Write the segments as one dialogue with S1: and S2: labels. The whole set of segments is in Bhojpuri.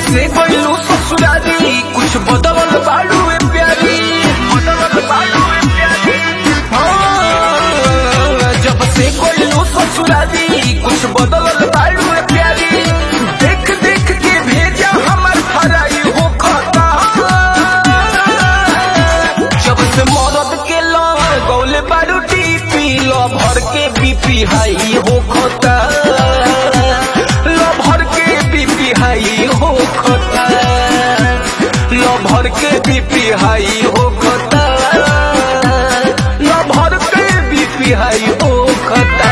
S1: से गइलू ससुरारी कुछ बदलल बाड़ू ए प्यारी बदलल बाड़ू ए प्यारी हाँ, जब से गइलू ससुरारी कुछ बदलल बाड़ू ए प्यारी देख देख के भेजा हमर फराई हो खाता जब से मरद के गौले बारू टीपी लो भर के बीपी हाई हो खता लो भर के बीपी हाई हो खता लो भर के बीपी हाई हो खता लो भर के बीपी हाई हो खता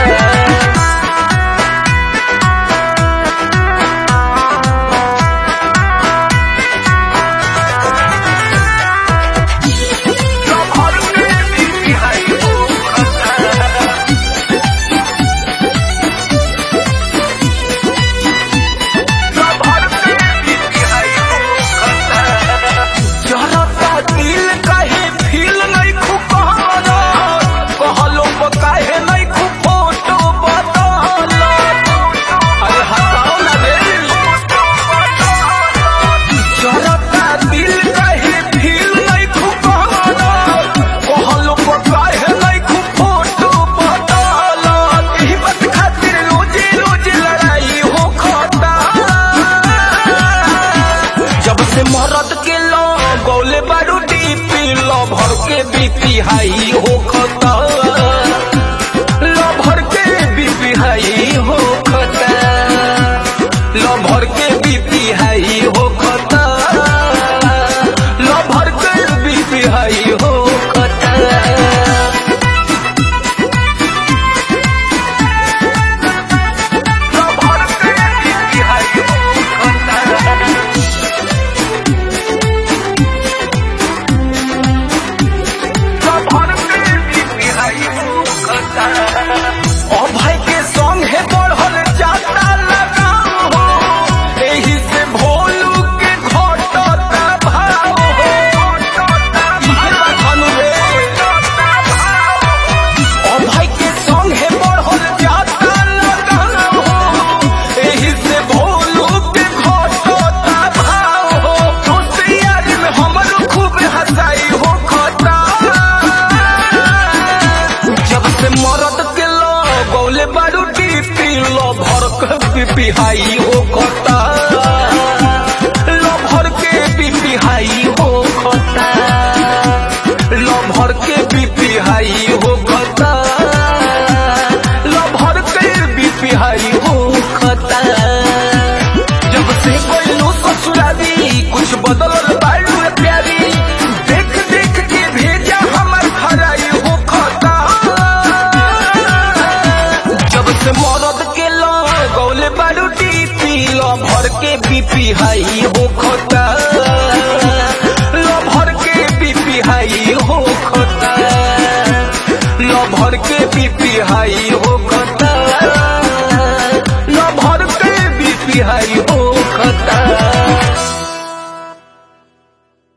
S1: जरता दिल काहे फील नहीं खुकारा कहलो काहे नहीं खु फोटो बदला अरे हटाओ ना रे जरता दिल काहे फील नहीं खुकारा कहलो काहे नहीं खु फोटो बदला एही बात खातिर रोजे रोजे लड़ाई हो खाता जब से मरद के लो गौले बारू डीपी लो भर के बीपी हाई हो खता